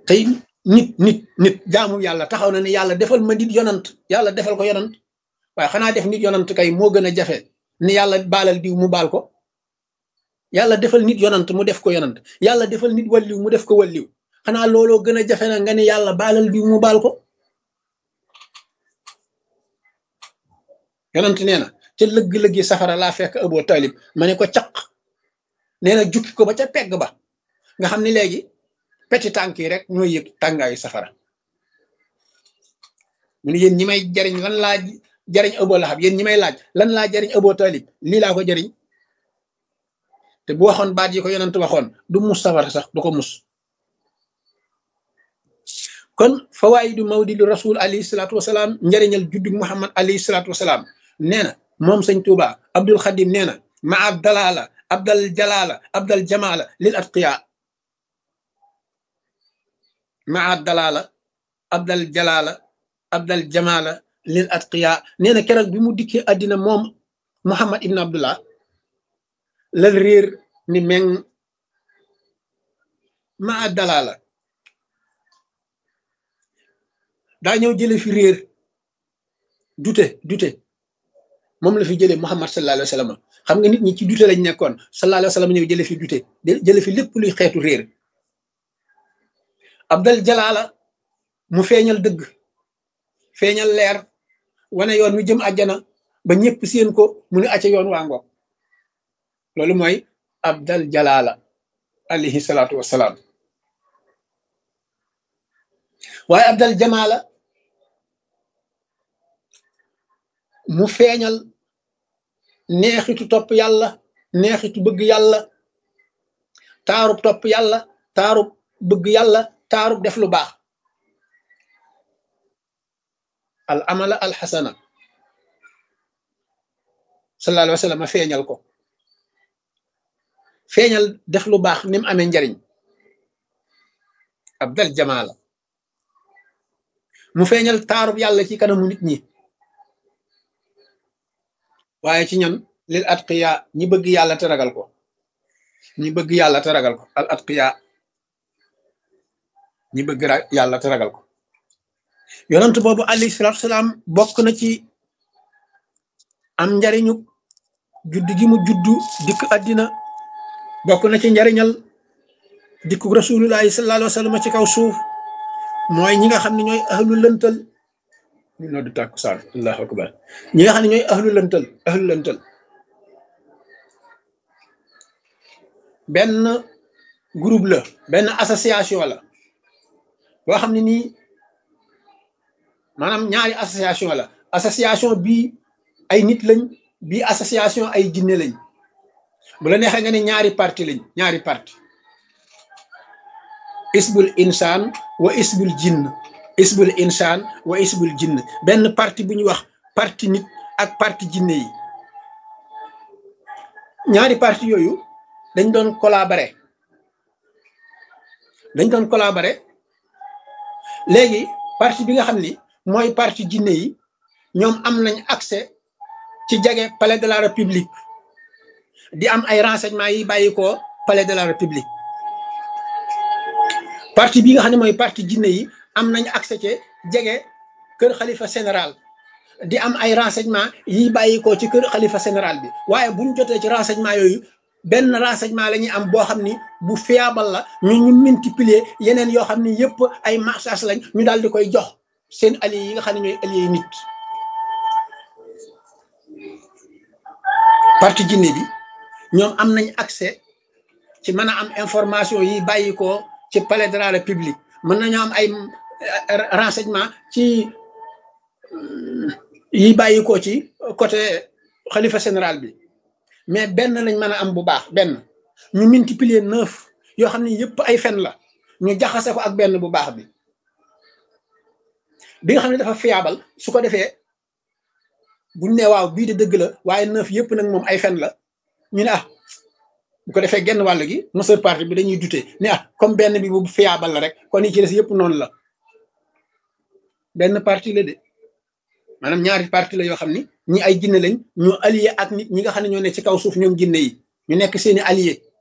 tey nit nit nit jaamu yàlla taxaw na ne yàlla defal ma nit yonant yàlla defal ko yonant waaye xanaa def nit yonant kay moo gën a jafe ni yàlla baalal diw mu baal ko yàlla defal nit yonant mu def ko yonant yàlla defal nit walliw mu def ko walliw xanaa looloo gën a jafe na nga ne yàlla baalal diw mu baal ko yonant nee na ca lëgg-lëggi safara laa fekk Abu Talib ma ne ko caq nee na jukki ko ba ca pegg ba nga xam ne léegi peti tànk yi rek ñooy yëg tàngaayu safara mu ne yéen ñi may jariñ lan laa jariñ Abu Lahab yéen ñi may laaj lan laa jariñ Abu Talib lii laa ko jariñ te bu waxoon baat yi ko yonent waxoon du mus safara sax du ko mus kon fawaayidu mawlidu rasul alayhi salaatu wasalaam njariñal juddug Muhammad alayhi salaatu wasalaam nee na moom sëñ Tuuba Abdul Xadim nee na ma ab dalaala abdal jalaala abdal jamaala lil atqiya ma ab dalaala abdal jalaala abdal jamaala lil atqiya nee na keroog bi mu dikkee àddina moom Muhammad ibn Abdullah lal réer ni meng ma ab dalaala daa ñëw jële fi réer dute dute moom la fi jëlee Muhammad sallallahu alayhi wa sallam xam nga nit ñi ci dute lañ nekkoon sallallahu alayhi wa sallam ñëw jële fi dute jële fi lépp luy xeetu réer Abdal Jalaala mu feeñal dëgg feeñal leer wane yoon wi jëm àjjana ba ñëpp seen ko mu ne acca yoon waa ngoog loolu mooy Abdal Jalaala alayhi salaatu wassalaam waaye Abdal Jamaala mu feeñal neexitu topp yàlla neexitu bëgg yàlla taarub topp yàlla taarub bëgg yàlla taarub def lu baax al amala al xasana sallallahu alayhi wa sallam feeñal ko feeñal def lu baax ni mu amee njariñ abdal jamaala mu feeñal taarub yàlla ci kanamu nit ñi waaye ci ñan lil atqiya ñi bëgg yàlla te ragal ko ñi bëgg yàlla te ragal ko al atqiya ñi bëgg yàlla te ragal ko yonent boobu alayhi salaatu salaam bokk na ci am njariñu judd gi mu juddu dikk àddina bokk na ci njariñal dikku rasulullahi sallallahu alayhi wa sallam ci kaw suuf mooy ñi nga xam ne ñooy ahlu lëntal ñu noddu tàkkusaan allahu akbar ñi nga xam ne ñooy ahlu lëntal ahlu lëntal benn groupe la benn association la boo xam ne nii maanaam ñaari association la association bii ay nit lañ bii association ay jinne lañ bu la neexee nga ne ñaari parti lañ ñaari parti isbul insaan wa isbul jinn isbul insaan wa isbul jinn benn parti bu ñuy wax parti nit ak parti jinne yi ñaari parti yooyu dañ doon collaborer dañ doon collaborer léegi parti bi nga xam ni mooy parti jinne yi ñoom am nañ accès ci jege palais de la république di am ay renseignements yi bàyyi ko palais de la république parti bi nga xam ne mooy parti jinne yi am nañ accès ci jege kër xalifa général di am ay renseignements yi bàyyi ko ci kër xalifa général bi waaye buñ jotee ci renseignements yooyu benn renseignement la ñuy am boo xam ni bu fiable la ñu ñu multiplier yeneen yoo xam ni yëpp ay marchage lañ ñu daal di koy jox seen alliés yi nga xam ne ñooy alliés nit parti jinne bi ñoom am nañ accès ci mën a am information yi bàyyi ko ci palais de la république mën nañu am ay renseignement ci yi bàyyi ko ci côté xalifa général bi mais benn lañ mën a am bu baax benn ñu multiplier neuf yoo xam ne yëpp ay fen la ñu jaxase ko ak benn bu baax bi bi nga xam ne dafa fiable su ko defee buñ ne waaw bii de dëgg la waaye neuf yëpp nag moom ay fen la ñu ne ah bu ko defee genn wàll gi majeure partie bi dañuy dute ne ah comme benn bi bu fiable la rek kon yi ci des yëpp noonu la benn partie la de maanaam ñaari partie la yoo xam ni ñi ay jinne lañ ñu allié ak nit ñi nga xam ne ñoo ne ci kaw suuf ñoom jinne yi ñu nekk seeni allié